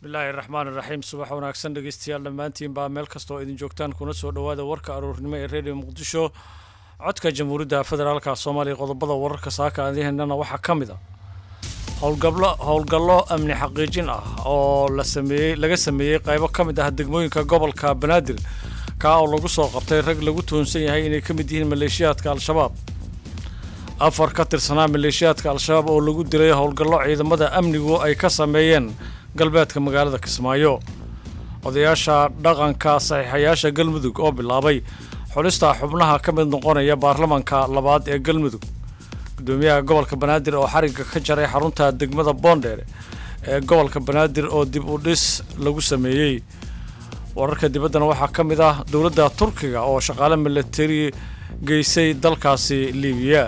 bismillaahi raxmaan iraxiim subax wanaagsan dhegeystayaal dhammaantiin baa meel kasta oo idin joogtaan kuna soo dhowaada warka aroornimo ee redio muqdisho codka jamhuuriyadda federaalka soomaaliya qodobada wararka saaka aadiheennana waxaa ka mid a howlgablo howlgallo amni xaqiijin ah oo la sameeyey laga sameeyey qaybo ka mid ah degmooyinka gobolka banaadir kaa oo lagu soo qabtay rag lagu tuhunsan yahay inay ka mid yihiin maleeshiyaadka al-shabaab afar ka tirsanaa maleeshiyaadka al-shabaab oo lagu dilay howlgallo ciidamada amnigu ay ka sameeyeen galbeedka magaalada kismaayo odayaasha dhaqanka saxiixayaasha galmudug oo bilaabay xulista xubnaha ka mid noqonaya baarlamanka labaad ee galmudug gudoomiyaha gobolka banaadir oo xarigga ka jaray xarunta degmada boondheere ee gobolka banaadir oo dib u dhis lagu sameeyey wararka dibaddana waxaa ka mid ah dowladda turkiga oo shaqaale milatari geysay dalkaasi libiya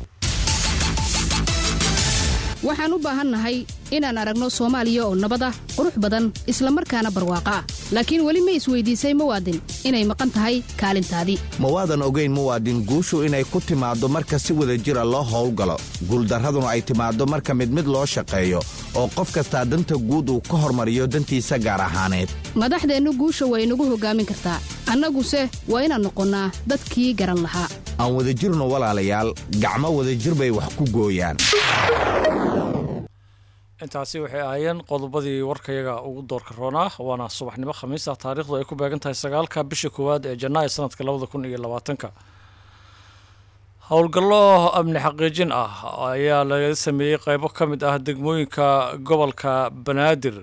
waxaan u baahannahay inaan aragno soomaaliya oo nabad ah qurux badan isla markaana barwaaqo ah laakiin weli ma isweydiisay muwaadin inay maqan tahay kaalintaadii mawaadan ogayn muwaadin guushu inay ku timaaddo marka si wada jira loo howlgalo guuldarraduna ay timaaddo marka mid mid loo shaqeeyo oo qof kastaa danta guud uu ka hormariyo dantiisa gaar ahaaneed madaxdeennu guusha way nagu hoggaamin kartaa annaguse waa inaan noqonnaa dadkii garan lahaa aan wadajirno walaalayaal gacmo wadajir bay wax ku gooyaan intaasi waxay ahaayeen qodobadii warkayaga ugu doorka roonaa waana subaxnimo khamiista taarikhdu ay ku beegan tahay sagaalka bisha koowaad ee janaayo sanadka labada kun iyo labaatanka howlgallo amni xaqiijin ah ayaa laga sameeyey qeybo ka mid ah degmooyinka gobolka banaadir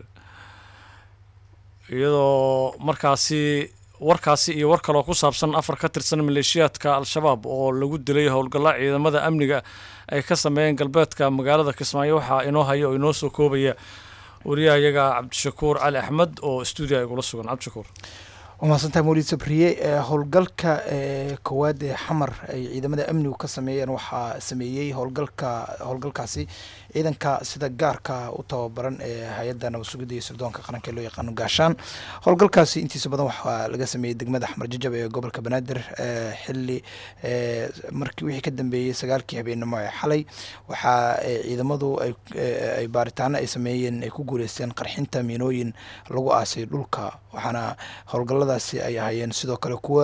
iyadoo markaasi warkaasi iyo war kaloo ku saabsan afar ka tirsan maleeshiyaadka al-shabaab oo lagu dilay howlgallo ciidamada amniga ay ka sameeyeen galbeedka magaalada kismaayo waxaa inoo haya oo inoo soo koobaya wariyahayaga cabdishakuur cali axmed oo stuudiya igula sugan cabdishakuur waa mahadsantaha mawlid sabriye howlgalka koowaad ee xamar ay ciidamada amnigu ka sameeyeen waxaa sameeyey howlgalka howlgalkaasi ciidanka sida gaarka u tababaran ee hay-adda nabad sugidda iyo sirdoonka qaranka ee loo yaqaano gaashaan howlgalkaasi intiisa badan waxaa laga sameeyey degmada xamar jajab ee gobolka banaadir xili markii wixii ka dambeeyey sagaalkii habeenimo ee xalay waxaa ciidamadu ay baaritaano ay sameeyeen ay ku guuleysteen qarxinta miinooyin lagu aasay dhulka waxaana howlgaladaasi ay ahaayeen sidoo kale kuwa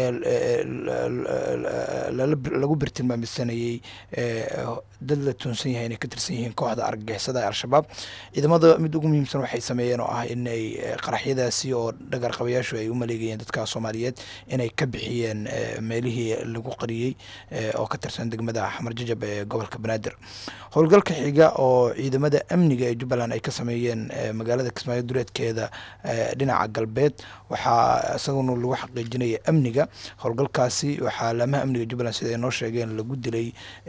lagu birtilmaamisanayey dad la tuunsan yahay inay ka tirsan yihiin kooxda argagixisada ee al-shabaab ciidamada mid ugu muhiimsan waxay sameeyeen oo ah inay qaraxyadaasi oo dhagarqabayaashu ay u maleegayeen dadka soomaaliyeed inay ka bixiyeen meelihii lagu qariyey oo ka tirsan degmada xamar jajab ee gobolka banaadir howlgalka xiga oo ciidamada amniga ee jubbaland ay ka sameeyeen magaalada kismaayo duleedkeeda dhinaca galbeed waxaa isaguna lagu xaqiijinaya amniga howlgalkaasi waxaa laamaha amniga jubbaland sida ay noo sheegeen lagu dilay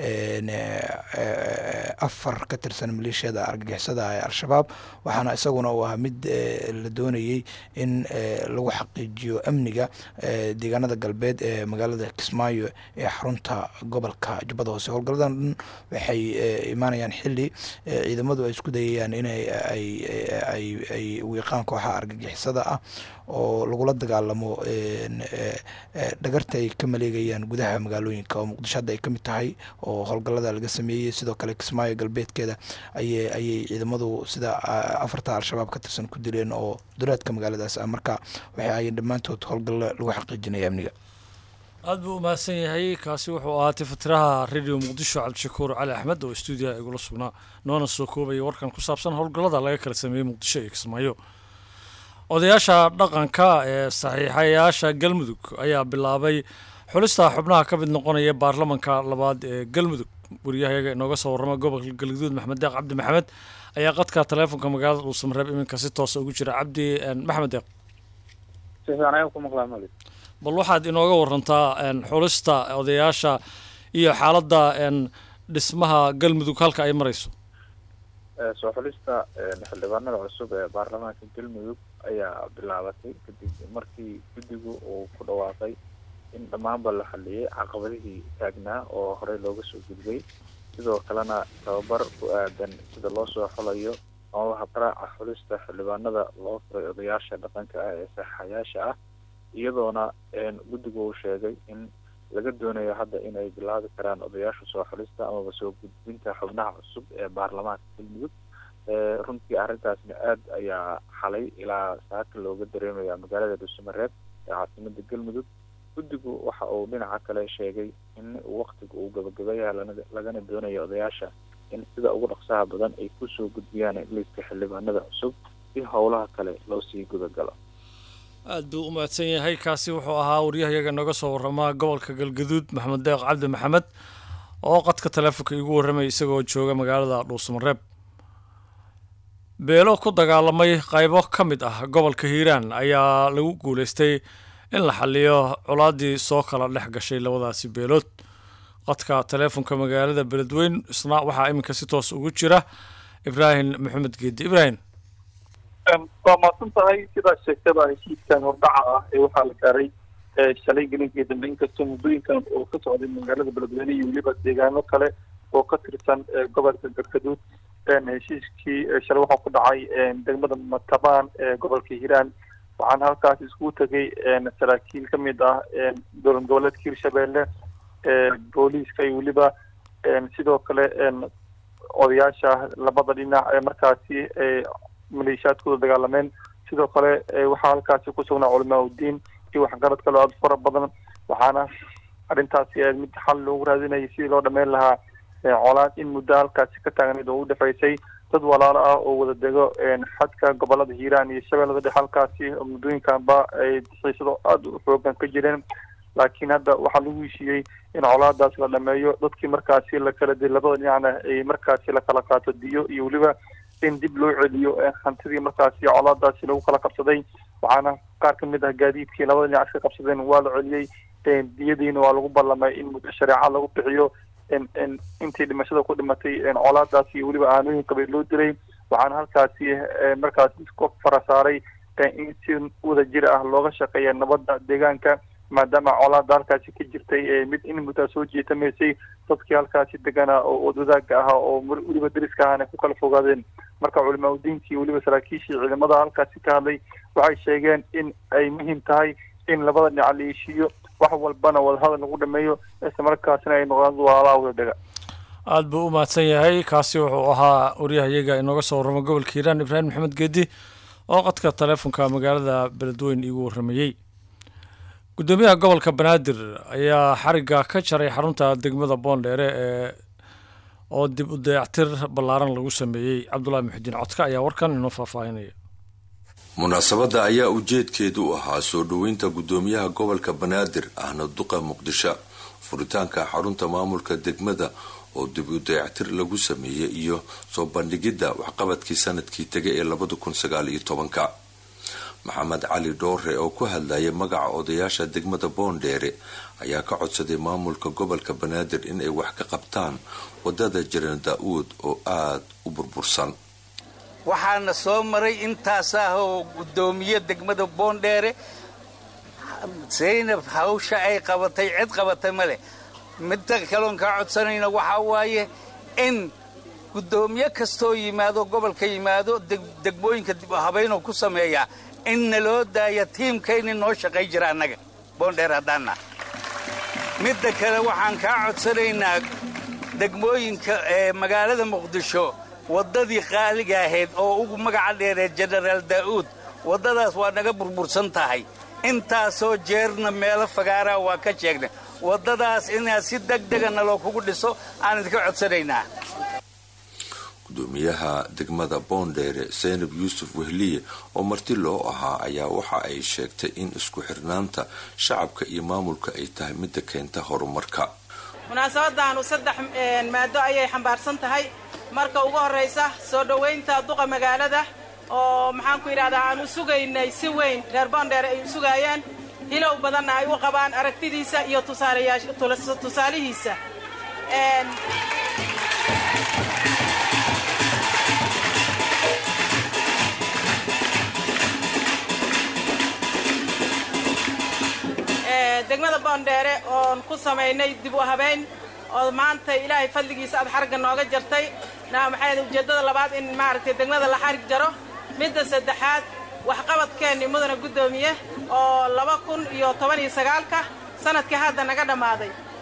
afar ka tirsan maleeshiyada argagixisada ee al-shabaab waxaana isaguna uu ahaa mid la doonayey in lagu xaqiijiyo amniga deegaanada galbeed ee magaalada kismaayo ee xarunta gobolka jubbada hoose howlgaladan dhan waxay imaanayaan xili ciidamadu ay isku dayayaan inay ay wiiqaan kooxaha argagixisada ah oo lagula dagaalamo dhagarta ay ka maleegayaan gudaha magaalooyinka oo muqdisho hadda ay ka mid tahay oo howlgallada laga sameeyey sidoo kale kismaayo galbeedkeeda ayay ayay ciidamadu sida afarta al-shabaab ka tirsan ku dileen oo duleedka magaaladaas ah marka waxay ahaayeen dhammaantood howlgallo lagu xaqiijinaya amniga aada buu umahadsan yahay kaasi wuxuu ahaa tifatiraha radio muqdisho cabdishakuur cali axmed oo stuudiyaha igula sugnaa noona soo koobaya warkan ku saabsan howlgallada laga kala sameeyey muqdisho iyo kismaayo odayaasha dhaqanka ee saxiixayaasha galmudug ayaa bilaabay xulista xubnaha ka mid noqonaya baarlamanka labaad ee galmudug wariyahayaga inooga soo warrama gobolka galguduud maxmed deeq cabdi maxamed ayaa qadka taleefonka magaalada dhuusamareeb iminka si toosa ugu jira cabdi maxmed deeq bal waxaad inooga warantaa xulista odayaasha iyo xaaladda dhismaha galmudug halka ay marayso soo xulista xildhibaanada cusub ee baarlamaanka galmudug ayaa bilaabatay kadib markii guddigu uu ku dhawaaqay in dhammaanba la xaliyey caqabadihii taagnaa oo horey looga soo gudbay sidoo kalena tababar ku aadan sida loo soo xulayo amaba habraaca xulista xildhibaanada loo furay odayaasha dhaqanka ah ee saxayaasha ah iyadoona guddigu uu sheegay in laga doonayo hadda inay bilaabi karaan odayaasha soo xulista amaba soo gudbinta xubnaha cusub ee baarlamaanka galmudug runtii arrintaasna aad ayaa xalay ilaa saaka looga dareemaya magaalada dhuusamareeb ee caasimada galmudug guddigu waxa uu dhinaca kale sheegay in waktiga uu gabagabeeyaha lagana doonayo odayaasha in sida ugu dhaqsaha badan ay kusoo gudbiyaan liiska xildhibaanada cusub si howlaha kale loo sii gudagalo aad buu u mahadsan yahay kaasi wuxuu ahaa waryahayaga nooga soo waramaa gobolka galgaduud maxamed deeq cabdi maxamed oo qadka taleefonka iigu warramay isagoo jooga magaalada dhuusamareeb beelo ku dagaalamay qaybo ka mid ah gobolka hiiraan ayaa lagu guulaystay in la xaliyo colaaddii soo kala dhex gashay labadaasi beelood qadka taleefonka magaalada beledweyn isna waxaa iminka si toos ugu jira ibraahim maxamed geedi ibraahim waa maadsan tahay sidaa sheegtada heshiiskan hordhaca ah ee waxaa la gaaray shalay gelinkii dambe inkastoo muddooyinkan oo ka socday magaalada beledweyne iyo weliba deegaano kale oo ka tirsan gobolka galgaduud heshiiskii shalay waxaa ku dhacay degmada matabaan ee gobolka hiiraan waxaana halkaas iskugu tegay saraakiil ka mid ah dowlad goboleedka hirshabeelle booliiska iyo weliba sidoo kale odayaasha labada dhinac ee markaasi maleeshiyaadkooda dagaalameen sidoo kale waxaa halkaasi ku sugnaa culamaa udiin iyo waxgarad kaloo aada fara badan waxaana arrintaasi mid xal loogu raadinayay sidii loo dhameyn lahaa colaad in muddo halkaasi ka taagnayd oo u dhexaysay dad walaalo ah oo wada dego xadka gobolada hiiraan iyo shabeellada dhexe halkaasi muddooyinkanba ay xiisado aada u xoogan ka jireen laakiin hadda waxaa lagu heshiiyey in colaadaas la dhameeyo dadkii markaasi la kala di labada dhinacna ay markaasi la kala qaato diyo iyo weliba in dib loo celiyo hantidii markaasi colaadaasi lagu kala qabsaday waxaana qaar ka mid ah gaadiidkii labada dhinac iska qabsadeen waa la celiyey diyadiina waa lagu ballamay in muddo shareeca lagu bixiyo intii dhimashada ku dhimatay colaadaasi iyo weliba aanooyin qabay loo dilay waxaana halkaasi markaasi isku fara saaray in si wada jir ah looga shaqeeya nabadda deegaanka maadaama colaada halkaasi ka jirtay mid in muddaa soo jeetamaysay dadkii halkaasi deganaa oo wadwadaaga ahaa oo weliba deriska ahana ku kala fogaadeen marka culimaa udiinkii weliba saraakiishii ciidamada halkaasi ka hadlay waxay sheegeen in ay muhiim tahay in labada dhinac la heshiiyo wax walbana wadahadal lagu dhameeyo isla markaasina ay noqdaan walaalaha wada dega aada buu u mahadsan yahay kaasi wuxuu ahaa waryahayaga inooga soo warrama gobolka hiiraan ibraahim maxamed geedi oo qadka taleefonka magaalada beledweyn iigu warramayey guddoomiyaha gobolka banaadir ayaa xarigga ka jaray xarunta degmada boondheere ee oo dib u dayactir ballaaran lagu sameeyey cabdulahi muxidiin codka ayaa warkan inoo faahfaahinaya munaasabadda ayaa ujeedkeedu u ahaa soo dhoweynta guddoomiyaha gobolka banaadir ahna duqa muqdisho furitaanka xarunta maamulka degmada oo dib u dayactir lagu sameeyey iyo soo bandhigidda waxqabadkii sanadkii tegay ee labada kun sagaal iyo tobanka maxamed cali dhoore oo ku hadlayay magaca odayaasha degmada boondheere ayaa ka codsaday maamulka gobolka banaadir inay wax ka qabtaan wadada jiran daa-uud oo aada u burbursan waxaana soo maray intaas ah oo guddoomiye degmada boondheere zaynab hawsha ay qabatay cid qabatay ma leh midda kaloon kaa codsanayna waxaa waaye in guddoomiye kastoo yimaado gobolka yimaado degmooyinka dib habaynoo ku sameeya in naloo daaya tiimka inay noo shaqay jira annaga boondheer haddaanna midda kale waxaan kaa codsanaynaa degmooyinka ee magaalada muqdisho waddadii qaaliga ahayd oo ugu magaca dheeree jenaraal daa'uud waddadaas waa naga burbursan tahay intaasoo jeerna meelo fagaaraa waa ka sheegnay waddadaas inaad si deg dega naloo kugu dhiso aan idinka codsanaynaa gudoomiyaha degmada boondheere zaynab yuusuf wehliye oo marti loo ahaa ayaa waxa ay sheegtay in isku xirnaanta shacabka iyo maamulka ay tahay midda keenta horumarka munaasabadaanu saddex maado ayay xambaarsan tahay marka ugu horraysa soo dhowaynta duqa magaalada oo maxaanku yidhahdaa aan u sugaynay si weyn reer boondheere ay u sugaayaan hilow badanna ay u qabaan aragtidiisa iyo tusaalihiisa degmada boondheere oon ku samaynay dib u habayn oo maanta ilaahay fadligiisa aad xarigga nooga jartay maxay ujeeddada labaad in maaragtay degmada la xarig jaro midda saddexaad waxqabadkeenni mudana guddoomiye oo laba kun iyo toban iyo sagaalka sanadkii hadda naga dhammaaday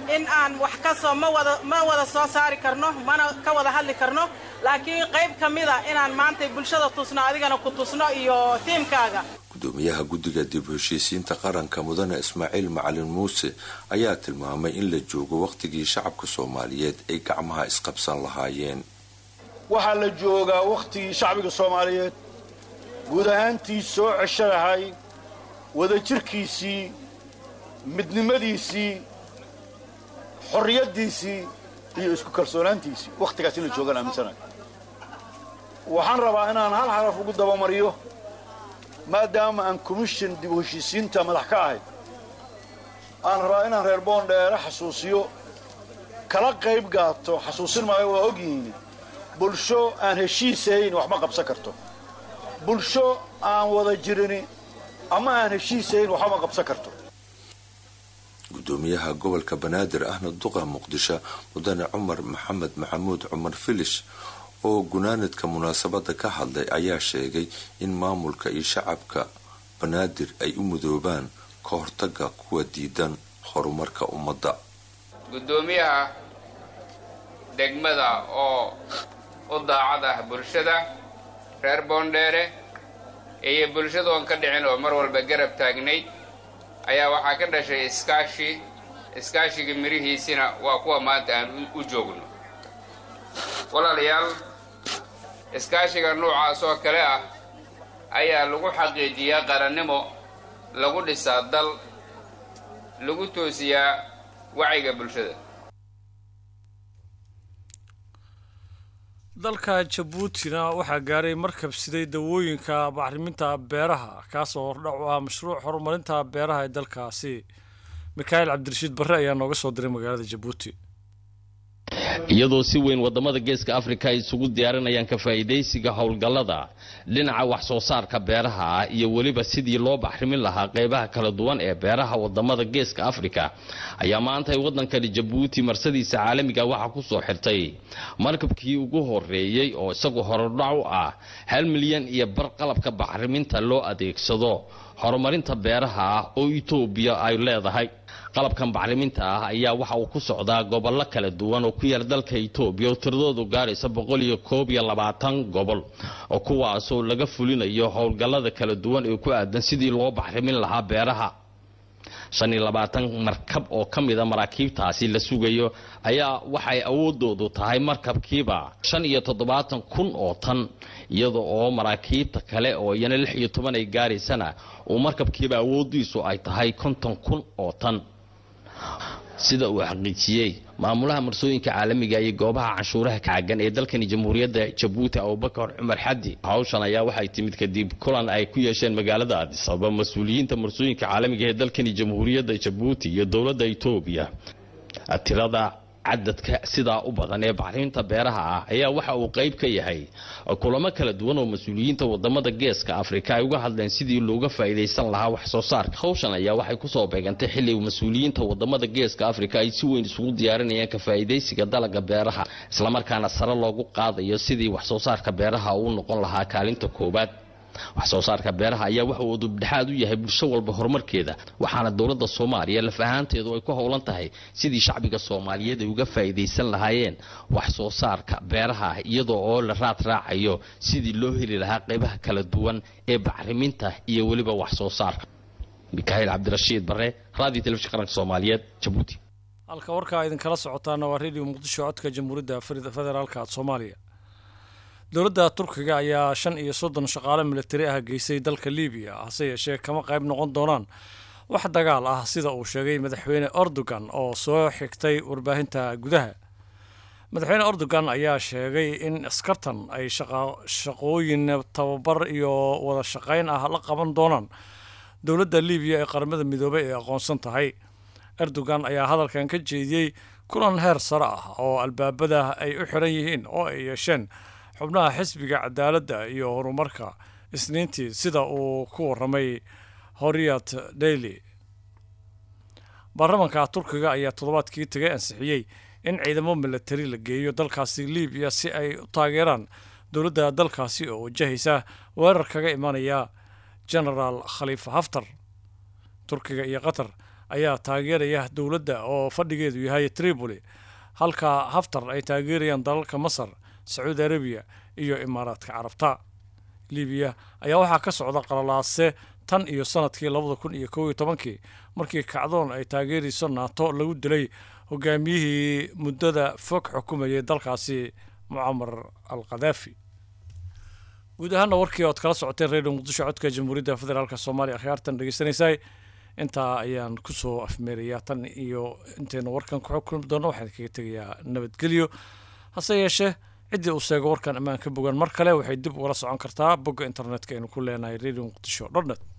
in aan wax ka soo ma wada ma wada soo saari karno mana ka wada hadli karno laakiin qayb ka mida inaan maantay bulshada tusno adigana ku tusno iyo tiimkaaga gudoomiyaha guddiga dib u heshiisiinta qaranka mudane ismaaciil macalin muuse ayaa tilmaamay in la joogo wakhtigii shacabka soomaaliyeed ay gacmaha isqabsan lahaayeen waxaa la joogaa wakhtigii shacbiga soomaaliyeed guud ahaantii soo cesho lahay wadajirkiisii midnimadiisii xorriyaddiisii iyo isku kalsoonaantiisii wakhtigaas in la joogaan aaminsanayo waxaan rabaa inaan hal xaraf ugu dabamariyo maadaama aan commission dib u heshiisiinta madax ka ahay aan rabaa inaan reer boondheere xasuusiyo kala qayb gaato xasuusin maayo waa ogyihiin bulsho aan heshiisahayn wax ma qabsan karto bulsho aan wada jirini ama aan heshiisahayn waxba ma qabsan karto gudoomiyaha gobolka banaadir ahna duqa muqdisho mudane cumar maxamed maxamuud cumar filish oo gunaanadka munaasabada ka hadlay ayaa sheegay in maamulka iyo shacabka banaadir ay u mudoobaan ka hortaga kuwa diidan horumarka ummadda guddoomiyaha degmada oo u daacad ah bulshada reer boondheere iyo bulshada oon ka dhicin oo mar walba garab taagnayd ayaa waxaa ka dhashay iskaashi iskaashiga mirihiisina waa kuwa maanta aan u joogno walaalayaal iskaashiga noocaas oo kale ah ayaa lagu xaqiijiyaa qarannimo lagu dhisaa dal lagu toosiyaa wacyiga bulshada dalka jabuutina waxaa gaaray markab siday dawooyinka bacriminta beeraha kaasoo hordhac u ah mashruuc horumarinta beeraha ee dalkaasi mikaa'iil cabdirashiid barre ayaa nooga soo diray magaalada jabuuti iyadoo si weyn wadamada geeska afrika ay isugu diyaarinayaan ka faa'iidaysiga howlgallada dhinaca wax soo saarka beeraha ah iyo weliba sidii loo baxrimin lahaa qaybaha kala duwan ee beeraha wadamada geeska afrika ayaa maanta ay waddankani jabuuti marsadiisa caalamiga waxaa ku soo xirtay markabkii ugu horeeyey oo isagu horodhac u ah hal milyan iyo bar qalabka bacriminta loo adeegsado horumarinta beeraha ah oo etoobiya ay leedahay qalabkan bacriminta ah ayaa waxa uu ku socdaa gobollo kala duwan oo ku yaal dalka etoobiya oo tiradoodu gaaraysa boqol iyo koob iyo labaatan gobol oo kuwaasoo laga fulinayo howlgallada kala duwan ee ku aadan sidii loo bacrimin lahaa beeraha shan iyo labaatan markab oo ka mida maraakiibtaasi la sugayo ayaa waxay awoodoodu tahay markabkiiba shan iyo toddobaatan kun oo tan iyada oo maraakiibta kale oo iyana lix iyo toban ay gaaraysana uu markabkiiba awoodiisu ay tahay konton kun oo tan sida uu xaqiijiyey maamulaha marsooyinka caalamiga iyo goobaha canshuuraha kacaagan ee dalkani jamhuuriyadda jabuuti abubakar cumar xadi hawshan ayaa waxay timid kadib kulan ay ku yeesheen magaalada addis ababa mas-uuliyiinta marsooyinka caalamiga ee dalkani jamhuuriyadda jabuuti iyo dowladda etoobiya tirada cadadka sidaa u badan ee bacriminta beeraha ah ayaa waxa uu qayb ka yahay kulamo kala duwan oo mas-uuliyiinta wadamada geeska afrika ay uga hadleen sidii looga faa'iidaysan lahaa wax soo saarka hawshan ayaa waxay kusoo beegantay xilli mas-uuliyiinta wadamada geeska afrika ay si weyn isugu diyaarinayaan ka faa'iidaysiga dalaga beeraha islamarkaana sare loogu qaadayo sidii wax soo saarka beeraha uu noqon lahaa kaalinta koowaad wax soo saarka beeraha ayaa waxa uu dubdhexaad u yahay bulsho walba horumarkeeda waxaana dowladda soomaaliya laf ahaanteedu ay ku howlan tahay sidii shacbiga soomaaliyeed ay uga faa'iidaysan lahaayeen wax soo saarka beeraha iyadoo oo la raad raacayo sidii loo heli lahaa qaybaha kala duwan ee bacriminta iyo weliba wax soo saarka mikaa'iil cabdirashiid bare raadiyo telefishin qaranka soomaaliyeed jabuuti halka warkaa idinkala socotaana waa radio muqdisho codka jamhuuriyadda federaalka soomaaliya dowladda turkiga ayaa shan iyo soddon shaqaale militari ah geysay dalka libiya hase yeeshee kama qayb noqon doonaan wax dagaal ah sida uu sheegay madaxweyne erdogan oo soo xigtay warbaahinta gudaha madaxweyne erdogan ayaa sheegay in askartan ay shaqooyin tababar iyo wada shaqayn ah la qaban doonaan dowladda libiya ee qaramada midoobay ee aqoonsan tahay erdogan ayaa hadalkan ka jeediyey kulan heer sare ah oo albaabada ay u xiran yihiin oo ay yeesheen xubnaha xisbiga cadaaladda iyo horumarka isniintii sida uu ku waramay horiyat daily baarlamanka turkiga ayaa toddobaadkii tagay ansixiyey in ciidamo milatari la geeyo dalkaasi libiya si ay u taageeraan dowladda dalkaasi oo wajahaysa weerar kaga imanaya genaraal khaliifa haftar turkiga iyo qatar ayaa taageeraya dowladda oo fadhigeedu yahay tripoli halka haftar ay taageerayaan dalalka masar sacuudi arabiya iyo imaaraadka carabta libiya ayaa waxaa ka socda qalalaase tan iyo sanadkii labada kun iyo kow iyo tobankii markii kacdoon ay taageerayso naato lagu dilay hogaamiyihii muddada fog xukumayay dalkaasi mucamar al khadaafi guud ahaana warkii ood kala socoteen redio muqdisho codka jamhuuriyadda federaalk soomaaliya akhyaartan dhegeysanaysaa intaa ayaan kusoo afmeerayaa tan iyo intaynu warkan ku xukumi doono waxaan kaga tegayaa nabadgelyo hase yeeshee ciddii uu sheego warkan ammaan ka bogan mar kale waxay dib ugala socon kartaa bogga internetka aynu ku leenahay radio muqdisho dotnet